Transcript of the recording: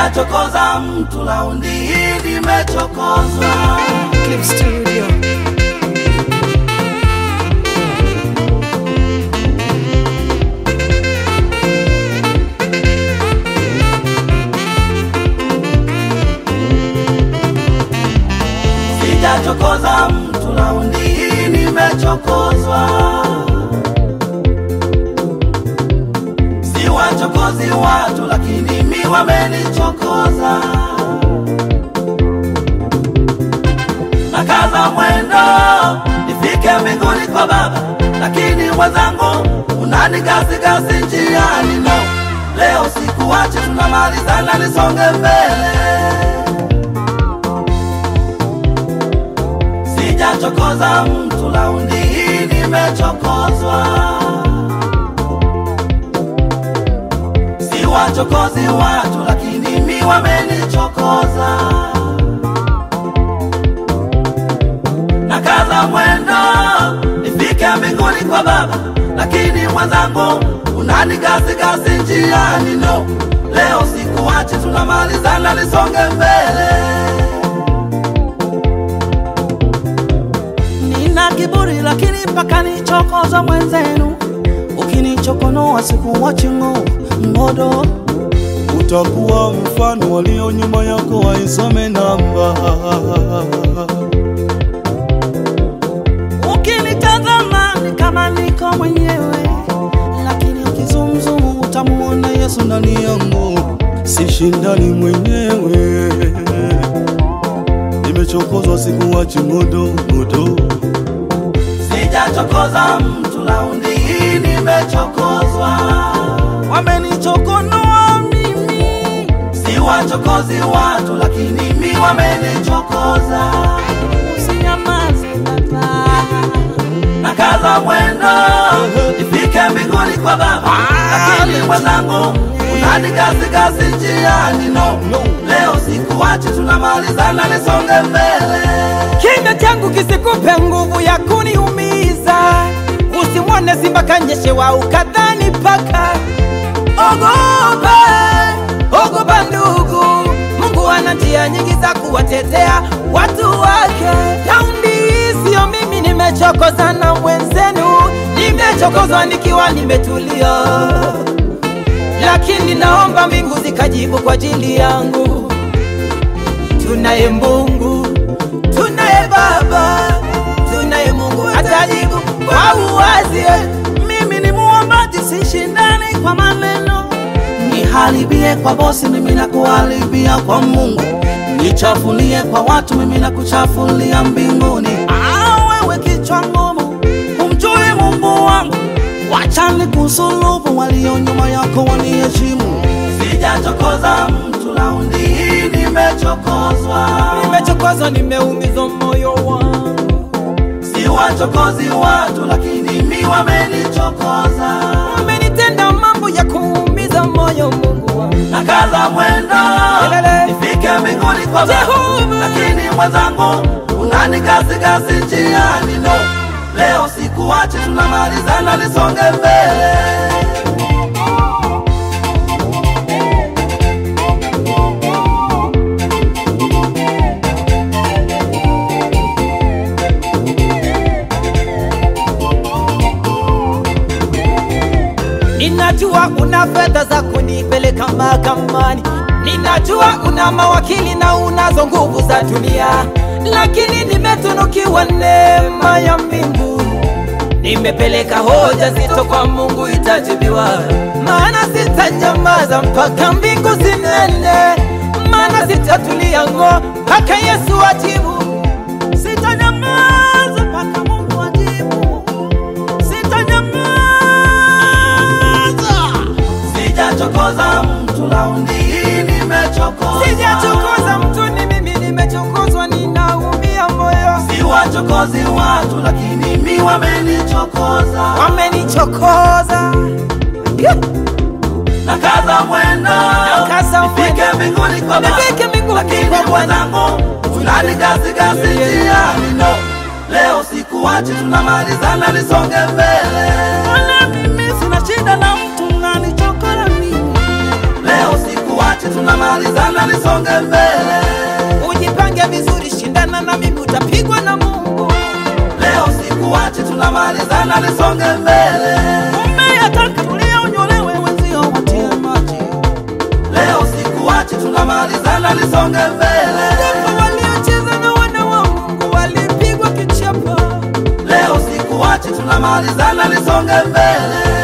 sijachokoza mtu, laundi hii nimechokozwa. Clip Studio. Sijachokoza mtu, laundi hii nimechokozwa. Siwachokozi watu, lakini mi wamenichokoza. Nakaza mwendo nifike mbinguni kwa Baba, lakini mwenzangu unanigasigasi njiani. No, leo sikuache, tunamalizana, nisonge mbele. Sijachokoza mtu, laundi hii nimechokozwa. Siwachokozi watu, lakini mi wamenichokoza. Nakaza mwendo nifike mbinguni kwa Baba, lakini mwenzangu unanigasigasi njiani. No, leo sikuache, tunamalizana, nisonge mbele. Nina kiburi lakini mpaka nichokoza mwenzenu, ukinichokonoa sikuwachi ng'o ngodo. utakuwa mfano walio nyuma yako waisome namba Ukinitazama ni kama niko mwenyewe, lakini ukizumzumu utamuona Yesu ndani yangu. sishindani mwenyewe nimechokozwa sikuwachi modo modo Sijachokoza mtu, laundi hii nimechokozwa. Wamenichokonoa mimi, Siwachokozi watu, lakini mi wamenichokoza. usinyamaze baba. Nakaza mwendo nifike mbinguni kwa Baba, lakini mwenzangu unanigasigasi njiani. No, leo sikuachi, tunamalizana, nisonge mbele. Kinywa changu kisikupe nguvu ya kuniumiza, usimwone simba kanyeshewa ukadhani paka. Ogopa, ogopa ndugu, Mungu ana njia nyingi za kuwatetea watu wake. Raundi hii sio mimi nimechokozwa na mwenzenu, nimechokozwa nikiwa nimetulia, lakini naomba mbingu zikajibu kwa ajili yangu. Tunaye Mungu, tunaye Baba, tunaye Mungu atajibu kwa uwazi. Mimi ni muombaji, sishindani kwa maneno. Niharibie kwa bosi, mimi na kuharibia kwa Mungu. Nichafulie kwa watu, mimi na kuchafulia mbinguni. Ah, wewe kichwa ngumu, umjui Mungu wangu. Wachani kusulubu, walio nyuma yako waniheshimu. Sijachokoza mtu, laundi hii nimechokozwa. Nimechokozwa, nimeumizwa moyo wangu, Siwachokozi watu, lakini mi wamenichokoza. umenitenda mambo ya kuumiza moyo, Mungu wangu. Nakaza mwendo Kelele. nifike mbinguni kwa Baba, Jehova. lakini mwenzangu unanigasigasi njiani. No, leo sikuachi, tunamalizana, nisonge mbele. Ninajua una fedha za kunipeleka mahakamani, ninajua una mawakili na unazo nguvu za dunia, lakini nimetunukiwa neema ya mbingu. Nimepeleka hoja zito kwa Mungu, itajibiwa, maana sitanyamaza mpaka mbingu zinene, maana sitatulia ng'o mpaka Yesu ajibu. Sitanyamaza mpaka Mungu ajibu. Sitanyamaza. Sijachokoza mtu, laundi hii nimechokoza. Sijachokoza mtu, ni mimi nimechokozwa, ninaumia moyo, Siwachokozi watu, lakini mi wamenichokoza. wamenichokoza. Yeah. Nakaza mwendo Nakaza nifike mwendo. mbinguni kwa Baba, Nifike mbinguni lakini kwa Bwana. mwenzangu unanigasigasi njiani. No, leo sikuachi, tunamalizana, nisonge mbele. Wala mimi sina shida na mtu nanichokora mimi. Leo sikuachi sikuachi, tunamalizana, nisonge mbele. Ujipange vizuri, shindana na mimi, utapigwa na Mungu. Leo sikuachi, tunamalizana, nisonge mbele. Umeyataka tulia, unyolewe, wenzio watie maji. Leo sikuachi, tunamalizana, nisonge mbele. Wapo waliocheza na wana wa Mungu walipigwa kichapo. Leo sikuachi, tunamalizana, nisonge mbele.